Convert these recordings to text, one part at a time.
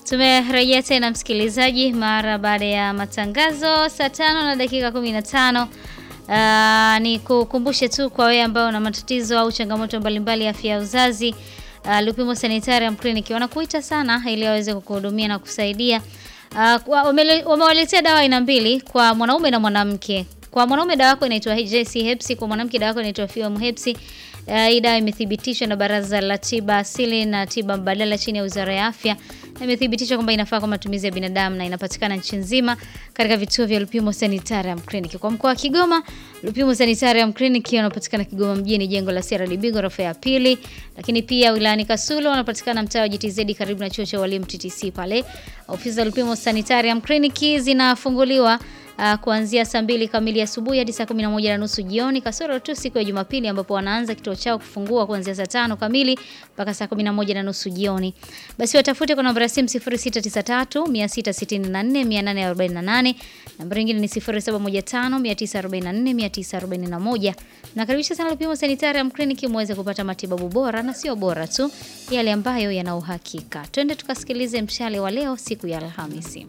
Tumerejea tena msikilizaji, mara baada ya matangazo saa tano na dakika 15. Uh, ni kukumbushe tu kwa wewe ambao una matatizo au changamoto mbalimbali ya afya ya uzazi uh, Lupimo Sanitarium Clinic wanakuita sana ili waweze kukuhudumia na kusaidia. Uh, wamewaletea dawa aina mbili kwa mwanaume na mwanamke. Kwa mwanaume dawa yako inaitwa JC Hepsi, kwa mwanamke dawa yako inaitwa Fiom Hepsi. Uh, hii dawa imethibitishwa na Baraza la Tiba Asili na Tiba Mbadala chini ya Wizara ya Afya na imethibitishwa kwamba inafaa kwa matumizi ya binadamu na inapatikana nchi nzima katika vituo vya Lupimo Sanitarium Clinic. Kwa mkoa wa Kigoma, Lupimo Sanitarium Clinic wanapatikana Kigoma mjini, jengo la CRDB ghorofa ya pili, lakini pia wilayani Kasulo wanapatikana mtaa wa GTZ karibu na chuo cha walimu TTC pale. Ofisi za Lupimo Sanitarium Clinic zinafunguliwa Uh, kuanzia saa mbili kamili asubuhi hadi saa kumi na moja na nusu jioni kasoro tu siku ya Jumapili ambapo wanaanza kituo chao kufungua kuanzia saa tano kamili mpaka saa kumi na moja na nusu jioni. Basi watafute kwa namba ya simu 0693 664 848, namba nyingine ni 0715 944 941. Nakaribisha sana Lupimo Sanitarium Clinic muweze kupata matibabu bora na sio bora tu, yale ambayo yana uhakika. Twende tukasikilize mshale wa leo siku ya Alhamisi.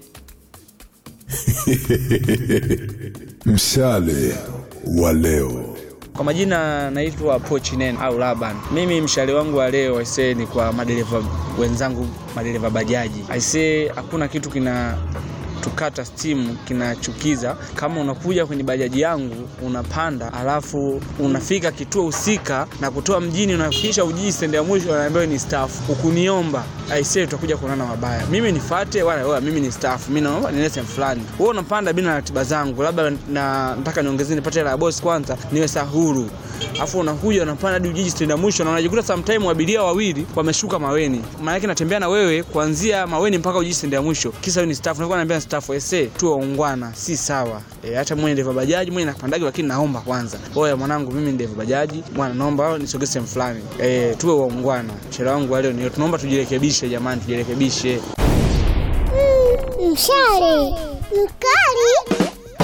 Mshale wa leo. Kwa majina naitwa Pochinen au Laban. Mimi mshale wangu wa leo aisee, ni kwa madereva wenzangu, madereva bajaji. Aisee, hakuna kitu kina tukata stimu kinachukiza kama unakuja kwenye bajaji yangu unapanda, alafu unafika kituo husika na kutoa mjini, unafikisha Ujiji stendi ya mwisho, anaambiwa ni staff, ukuniomba aisee, tutakuja kuonana mabaya. Mimi nifuate wala wewe, mimi ni staff, mimi naomba niende sehemu fulani, wewe unapanda bila ratiba zangu, labda na nataka niongezee nipate hela ya boss kwanza niwe sahuru, afu unakuja unapanda hadi Ujiji stendi ya mwisho, na unajikuta sometime abiria wawili wameshuka Maweni, maana yake natembea na wewe kuanzia Maweni mpaka Ujiji stendi ya mwisho, kisa wewe ni staff, nakuwa naambia staff ese tu waungwana, si sawa e, hata mwenye ndeva bajaji mwenye napandaji, lakini naomba kwanza, oya mwanangu, mimi ndeva bajaji bwana, naomba nisogee sehemu fulani e, tuwe waungwana. Mshale wangu leo ni tunaomba tujirekebishe, jamani, tujirekebishe. Mm, mshale mkali.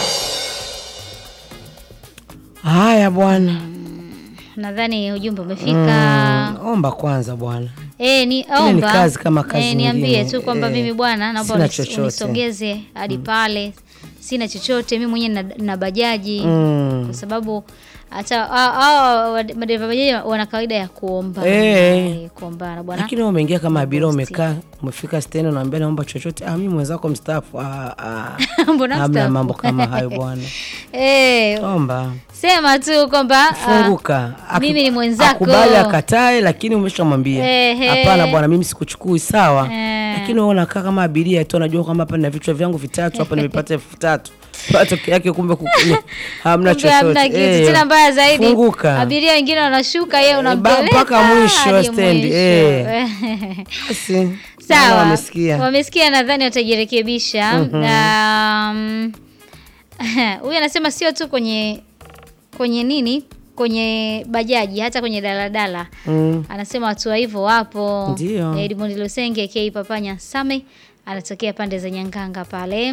Haya bwana, Nadhani ujumbe umefika. mm, omba kwanza bwana. Eh, ni Ile ni omba. kazi kama kazi eh, niambie nyingine. tu kwamba Eh, mimi bwana naomba sina unis- chochote. unisogeze hadi pale. Sina chochote mimi mwenyewe na, na bajaji Mm. kwa sababu hata hao madereva bajaji wana kawaida ya kuomba Eh. Eh, kuombana bwana. Lakini wewe umeingia kama abiria, Bosti. umekaa umefika stendi, unaambia naomba chochote. Ah, mimi mwenzako mstaafu. Ah, ah. Mbona Hamna mstaafu? mambo kama hayo bwana. Eh, Omba sema tu kwamba ah, funguka. Aki- mimi ni mwenzako. Akubali akatae, lakini umeshamwambia Ehe. hapana bwana, mimi sikuchukui sawa. Eh. Lakini wewe unakaa kama abiria tu, unajua kwamba hapa nina vichwa vyangu vitatu, hapa nimepata elfu tatu matokeo yake kumbe kukuni hamna kumbe hamna chochote. kitu. Eh, Tena mbaya zaidi funguka. abiria wengine wanashuka, yeye ba- unampeleka mpaka mwisho wa hadi stendi, mwisho. eh. Basi, naona Sawa, wamesikia. wamesikia, nadhani watajirekebisha. Um, Huyu anasema sio tu kwenye kwenye nini, kwenye bajaji, hata kwenye daladala Mm. anasema watu wa hivyo wapo. Ndio. Edmund Lusenge aka Papanya Same anatokea pande za Nyanganga pale.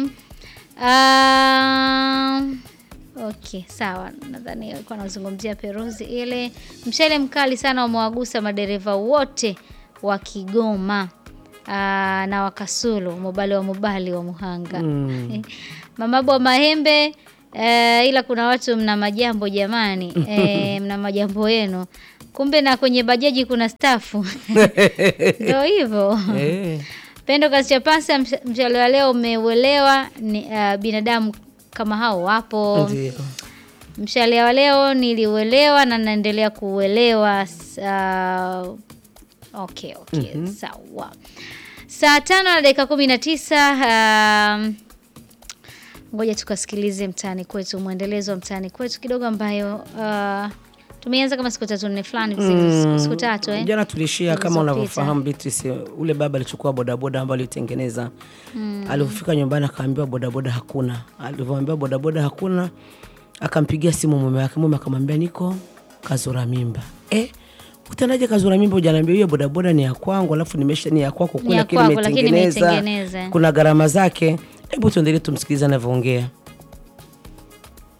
Um, okay, sawa. Nadhani alikuwa anazungumzia Peruzi ile. Mshale mkali sana umewagusa madereva wote wa Kigoma. Aa, na wakasulu mobali wa mobali wa Muhanga Mm. Mamabu wa Mahembe eh, ila kuna watu mna majambo jamani, eh, mna majambo yenu, kumbe na kwenye bajaji kuna stafu ndio hivyo. Eh. Pendo Kasichapasa, msh- mshale wa leo umeuelewa. Ni uh, binadamu kama hao wapo. Ndio. Mshale wa leo niliuelewa na naendelea kuuelewa. S- Uh, okay, okay, sawa. Saa tano na dakika kumi na tisa. Um, ngoja tukasikilize mtaani kwetu, mwendelezo wa mtaani kwetu kidogo, ambayo uh, tumeanza kama siku tatu nne fulani mm. siku tatu eh? Jana tulishia kama Zilizopita. unavyofahamu Beatrice, ule baba alichukua bodaboda ambayo alitengeneza mm. Alipofika nyumbani akaambiwa bodaboda hakuna. Alivyoambiwa bodaboda hakuna, akampigia simu mume wake. Mume akamwambia niko kazura mimba. Eh, utendaje kazura mimba? Hujaniambia hiyo bodaboda ni ya kwangu, alafu nimesha ni ya kwako Ni kule, ya lakini kwako, lakini nimeitengeneza, nimeitengeneza. kuna gharama zake. Hebu tuendelee tumsikilize anavyoongea.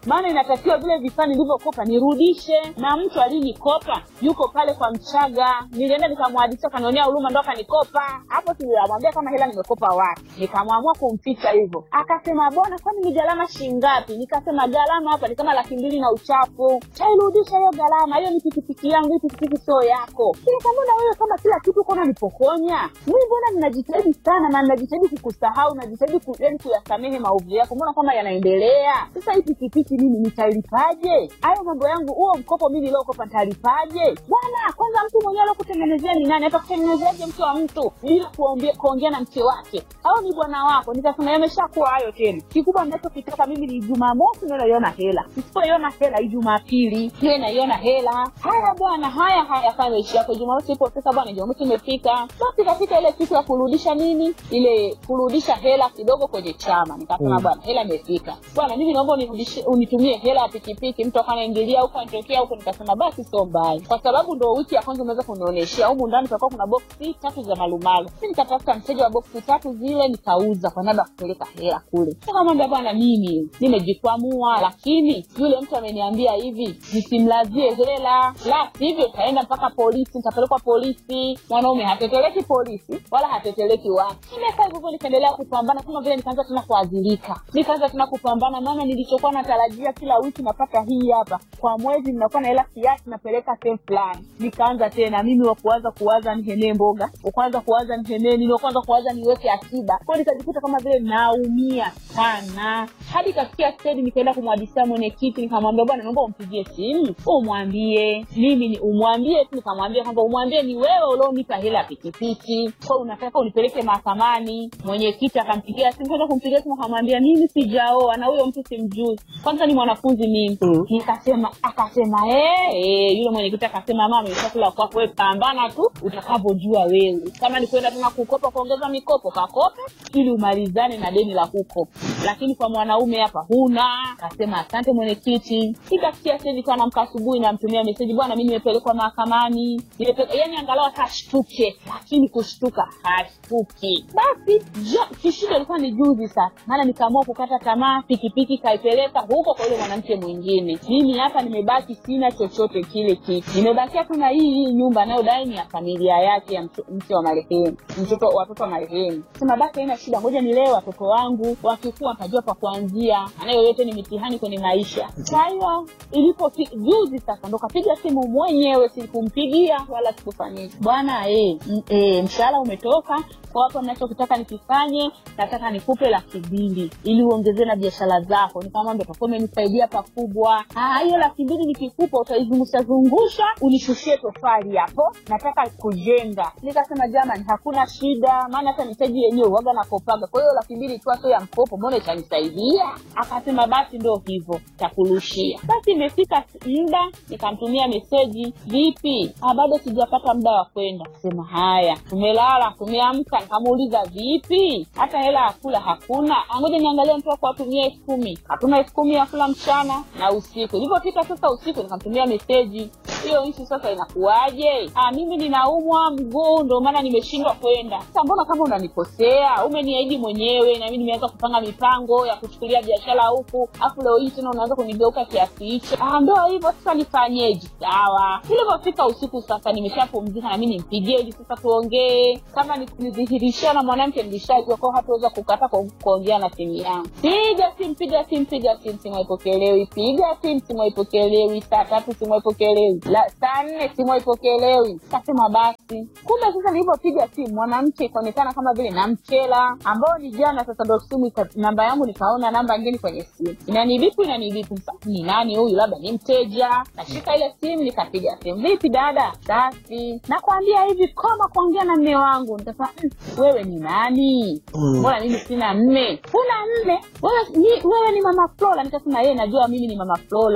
maana inatakiwa vile vifaa nilivyokopa nirudishe na mtu alinikopa yuko pale kwa mchaga nilienda nikamwadisia kanionea huruma ndo akanikopa hapo tuliamwambia kama hela nimekopa wapi nikamwamua kumficha hivyo akasema bona kwani ni gharama shingapi nikasema gharama hapa ni kama laki mbili na uchafu tairudisha hiyo gharama hiyo ni pikipiki yangu hii pikipiki sio yako nikamwona wewe kama kila kitu kona nipokonya mi mbona ninajitahidi sana na ninajitahidi kukusahau najitahidi ku, yani kuyasamehe maovu yako mbona kama yanaendelea sasa hii pikipiki mimi nitailipaje hayo mambo yangu huo mkopo mi niliokopa nitalipaje bwana kwanza mtu mwenyewe alokutengenezea ni nani atakutengenezeaje mke wa mtu bila kuongea kuongea na mke wake au ni bwana wako nikasema yameshakuwa hayo tena kikubwa nachokitaka mimi ni jumamosi ndo naiona hela nisipoiona hela hii jumapili iwe naiona hela haya bwana haya haya fanya ishi yako jumamosi ipo pesa bwana jumamosi imefika basi kafika ile siku ya kurudisha nini ile kurudisha hela kidogo kwenye chama nikasema bwana hela imefika bwana mimi naomba unirudishie- unitumie hela ya pikipiki mtu akanaingilia huko anatokea huko nikasema basi sio mbaya kwa sababu ndo wiki ya kwanza umeweza kunionyeshea humu ndani tutakuwa kuna boksi tatu za malumalu mi nikatafuta mteja wa boksi tatu zile nikauza kwa niaba ya kupeleka hela kule nikamwambia bwana mimi nimejikwamua lakini yule mtu ameniambia hivi nisimlazie hela la sivyo utaenda mpaka polisi nitapelekwa polisi mwanaume hateteleki polisi wala hateteleki watu nimekaa hivyo hivyo nikaendelea kupambana kama vile nikaanza tena kuadhirika nikaanza tena kupambana maana nilichokuwa natarajia kila wiki napata hii hapa kwa mwezi ninakuwa na hela kiasi napeleka sehemu fulani nikaanza tena mimi wa kuanza kuwaza nihenee mboga wakuanza kuwaza nihenee nini wakuanza kuwaza niweke akiba kwao nikajikuta kama vile naumia sana hadi ikafikia stedi nikaenda kumwadisia mwenyekiti nikamwambia bwana naomba umpigie simu umwambie mimi ni umwambie tu nikamwambia kwamba umwambie ni wewe ulionipa hela ya pikipiki kwa unataka unipeleke mahakamani mwenyekiti akampigia simu kwenda kumpigia simu akamwambia mimi sijaoa na huyo mtu simjui kwanza ni mwanafunzi mimi nikasema akasema "Eh, eh." yule mwenyekiti akasema mama imeshakula kwako wewe pambana tu utakavyojua wewe kama ni kwenda tena kukopa kuongeza mikopo kakope ili umalizane na deni la huko lakini kwa mwanaume hapa huna akasema asante mwenyekiti ikafikia sasa nikawa namka asubuhi namtumia meseji bwana mi nimepelekwa mahakamani Nimepelekwa- yani angalau hata ashtuke lakini kushtuka hashtuki basi jo- kishindo ilikuwa ni juzi sasa maana nikaamua kukata tamaa pikipiki kaipeleka huko kwa yule mwanamke mwingine mimi hapa nimebaki sina chochote kile kitu nimebakia tu na hii hii nyumba anayodai ni ya familia yake ya mtu- mke wa marehemu mtoto watoto wa marehemu sema basi haina shida ngoja nilee watoto wangu wakikua watajua pa kuanzia maana yoyote ni mitihani kwenye maisha kwa hiyo ilipo juzi sasa ndo kapiga simu mwenyewe sikumpigia wala sikufanyia bwana eh, m- eh, mshahara umetoka kwa hapo nachokitaka nikifanye nataka nikupe laki mbili ili uongezee na biashara zako nikamwambia utakuwa umenisaidia pakubwa "Ah, hiyo laki mbili nikikupa utaizungusha zungusha unishushie tofali hapo nataka kujenga nikasema jamani hakuna shida maana hata mitaji yenyewe uwaga nakopaga kwa hiyo laki mbili ikiwa sio ya mkopo mbona itanisaidia akasema basi ndo hivyo takurushia basi imefika muda nikamtumia meseji vipi ah, bado sijapata muda wa kwenda sema haya tumelala tumeamka nikamuuliza vipi hata hela ya kula hakuna "Ah, ngoja niangalie mtu wako atumie elfu kumi hatuna elfu kumi ya kula mchana na usiku ilivyofika sasa usiku nikamtumia meseji hiyo nchi sasa inakuwaje ah, mimi ninaumwa mguu ndo maana nimeshindwa kwenda sasa mbona kama unanikosea umeniahidi mwenyewe na mimi nimeanza kupanga mipango ya kuchukulia biashara huku afu leo hii tena unaanza kunigeuka kiasi hicho ah, ndo hivyo sasa nifanyeje sawa ilivyofika usiku sasa nimeshapumzika na mi nimpigie ili sasa tuongee kama ni- nidhihirishia na mwanamke nilishajua kwao hatuweza kukata ku- kuongea na simu yangu piga simu piga simu piga simu simu haipokelewi piga simu simu haipokelewi saa tatu simu haipokelewi La- saa nne simu haipokelewi kasema basi kumbe sasa nilivyopiga simu mwanamke ikaonekana kama vile namchela ambao ni jana sasa ndo simu ika- namba yangu nikaona namba ngine kwenye simu inanibipu inanibipu Sasa, ni nani huyu labda ni mteja nashika ile simu nikapiga simu vipi dada basi nakwambia hivi koma kuongea na mme wangu nikasema "Mm, wewe ni nani mbona mimi sina mme huna mme wewe ni, wewe ni mama flora nikasema yeye najua mimi ni mama flora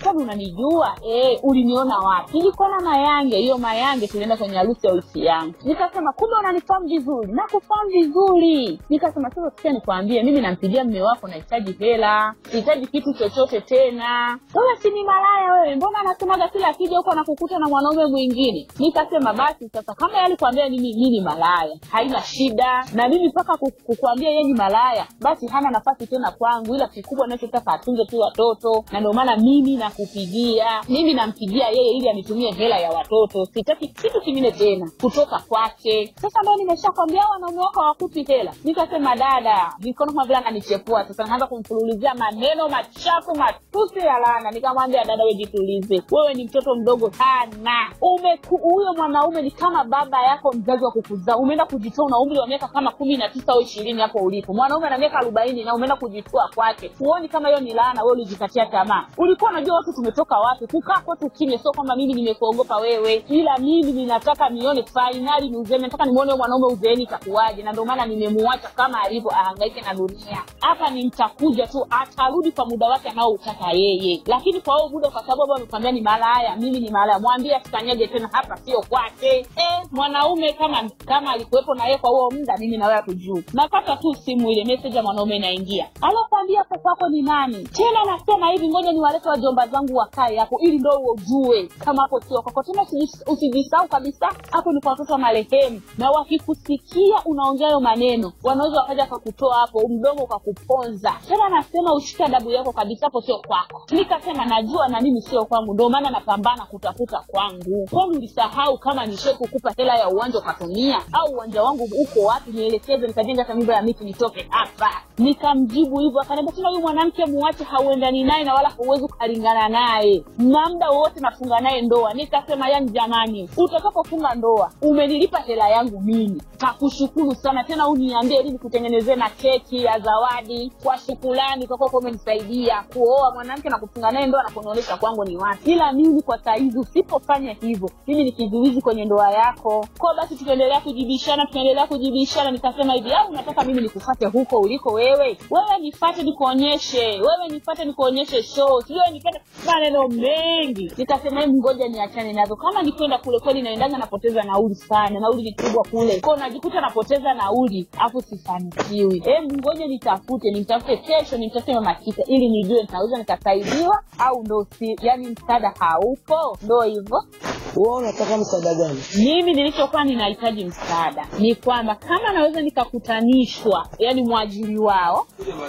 kwani unanijua eh uliniona wapi nilikuona mayange hiyo mayange tulienda kwenye harusi ya wiki yangu nikasema kumbe unanifahamu vizuri nakufahamu vizuri nikasema sasa sikia nikwambie mimi nampigia mme wako nahitaji hela sihitaji kitu chochote tena wewe si ni malaya wewe mbona anasemaga kila akija huko anakukuta na mwanaume mwingine nikasema basi sasa kama yeye alikwambia mimi mi ni malaya haina shida na mimi mpaka ku- kukwambia yeye ni malaya basi hana nafasi tena kwangu ila kikubwa nachotaka atunze tu watoto na ndio maana mimi nakupigia mimi nampigia yeye ili anitumie hela ya watoto sitaki kitu kingine tena kutoka kwake sasa ndo nimeshakwambia wanaume wako hawakupi hela nikasema dada mikono kama vile ananichepua sasa naanza kumfululizia maneno machafu matusi ya laana nikamwambia dada we jitulize wewe ni mtoto mdogo sana umeku huyo mwanaume ni kama baba yako mzazi wa kukuzaa umeenda kujitoa una umri wa miaka kama kumi na tisa au ishirini hapo ulipo mwanaume ana miaka arobaini na umeenda kujitoa kwake huoni kama hiyo ni laana wewe ulijikatia tamaa ulikuwa unajua watu tumetoka wapi kukaa kwetu kimya sio kwamba mimi nimekuogopa wewe ila mimi ninataka nione fainali ni uzeni nataka nimuone huyo mwanaume uzeeni itakuwaje na ndio maana nimemuacha kama alivyo ahangaike na dunia hapa ni mtakuja tu atarudi kwa muda wake anaoutaka yeye lakini kwa huo muda kwa sababu amekwambia ni malaya mimi ni malaya mwambie asikanyage tena hapa sio kwake eh, mwanaume kama kama alikuwepo na yeye kwa huo muda mimi na wewe hatujui napata tu simu ile message ya mwanaume inaingia alokwambia hapo kwako ni nani tena nasema hivi ngoja niwalete wajomba zangu wakae hapo ili ndo ujue kama hapo sio kwako tena usiji- usijisahau kabisa hapo ni kwa watoto wa marehemu na wakikusikia unaongea hayo maneno wanaweza wakaja kakutoa hapo mdomo ukakuponza tena nasema ushike adabu yako kabisa hapo sio kwako nikasema najua na mimi sio kwangu ndio maana napambana kutafuta kwangu kwani ulisahau kama nishe kukupa hela ya uwanja ukatumia au uwanja wangu uko wapi nielekeze nikajenga hata nyumba ya miti nitoke hapa nikamjibu hivyo akaniambia tena huyu mwanamke muache hauendani naye na wala huwezi ukalingana naye na muda wowote nafunga naye ndoa nikasema yani jamani utakapofunga ndoa umenilipa hela yangu mimi nakushukuru sana tena uniambie ili nikutengenezee na keki ya zawadi kwa shukulani kwa kuwa umenisaidia kuoa mwanamke na kufunga naye ndoa na kunionyesha kwangu ni wapi ila mimi kwa saizi usipofanya hivyo mimi ni kizuizi kwenye ndoa yako kwa basi tukaendelea kujibishana tukaendelea kujibishana nikasema hivi au unataka mimi nikufate huko uliko wewe wewe nifate nikuonyeshe wewe nifate nikuonyeshe show sio nipate maneno mengi nikasema hebu ngoja niachane nazo kama nikwenda kule kweli naendaga napoteza nauli sana nauli ni kubwa kule ko najikuta napoteza nauli afu sifanikiwi hebu ngoja nitafute nimtafute kesho nimtafute mama kita ili nijue nitaweza nikasaidiwa au ndo si yani msaada haupo ndo hivyo wewe unataka msaada gani mimi nilichokuwa ninahitaji msaada ni kwamba kama naweza nikakutanishwa yani mwajiri wao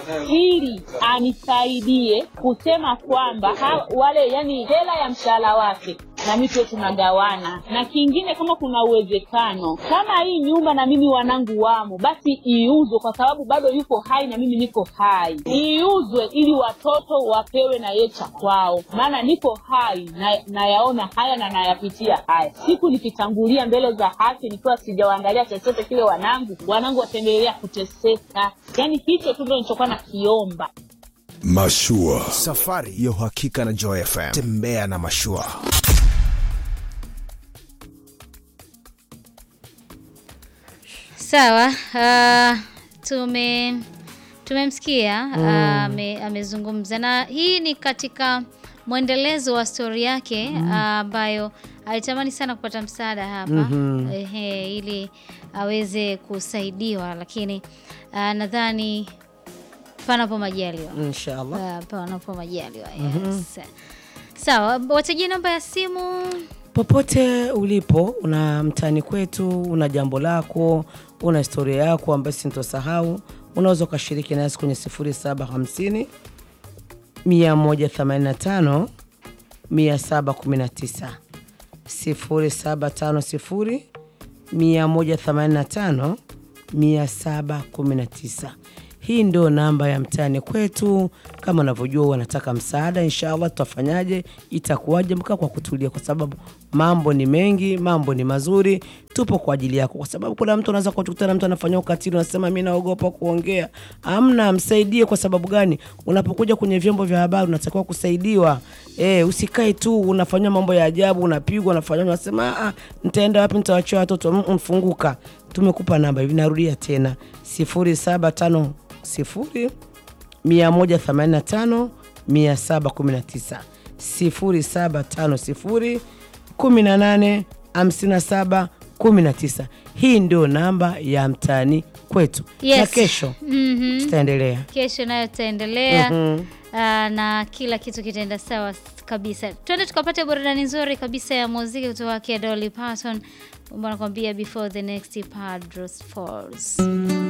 ili anisaidie kusema kwamba ha, wale yani hela ya mshahara wake na mimi tuwe tunagawana na kingine kama kuna uwezekano kama hii nyumba na mimi wanangu wamo basi iuzwe kwa sababu bado yuko hai na mimi niko hai iuzwe ili watoto wapewe na ye cha kwao maana niko hai na nayaona haya na nayapitia haya siku nikitangulia mbele za haki nikiwa sijawaangalia chochote kile wanangu wanangu wataendelea kuteseka yaani hicho tu ndo nilichokuwa nakiomba Mashua. Safari ya uhakika na Joy FM. Tembea na mashua. Sawa, uh, tume tumemsikia uh, ame- amezungumza na hii ni katika mwendelezo wa stori yake uh, ambayo alitamani sana kupata msaada hapa ehe, ili aweze kusaidiwa, lakini uh, nadhani panapo majaliwa inshallah uh, panapo majaliwa yes. Sawa, watajie namba ya simu popote ulipo una mtani kwetu una jambo lako una historia yako ambayo sintosahau unaweza ukashiriki nasi kwenye 0750 185 719 0750 185 719 hii ndio namba ya mtani kwetu kama unavyojua wanataka msaada inshallah tutafanyaje itakuwaje mkaa kwa kutulia kwa sababu mambo ni mengi mambo ni mazuri tupo kwa ajili yako kwa sababu kuna mtu anaweza kukutana mtu anafanya ukatili unasema mi naogopa kuongea amna msaidie kwa sababu gani unapokuja kwenye vyombo vya habari unatakiwa kusaidiwa e, usikae tu unafanyia mambo ya ajabu unapigwa unafanya unasema "Ah, nitaenda wapi nitawachia watoto Mm, mm, funguka tumekupa namba hivi narudia tena 0750 185 719 0750 18 57 19. Hii ndio namba ya mtaani kwetu Yes. na kesho Mhm. tutaendelea. Kesho nayo tutaendelea Mhm. ah, na kila kitu kitaenda sawa s- kabisa. Twende tukapate burudani nzuri kabisa ya muziki kutoka kwa Dolly Parton, ambao anakuambia before the next Padros falls.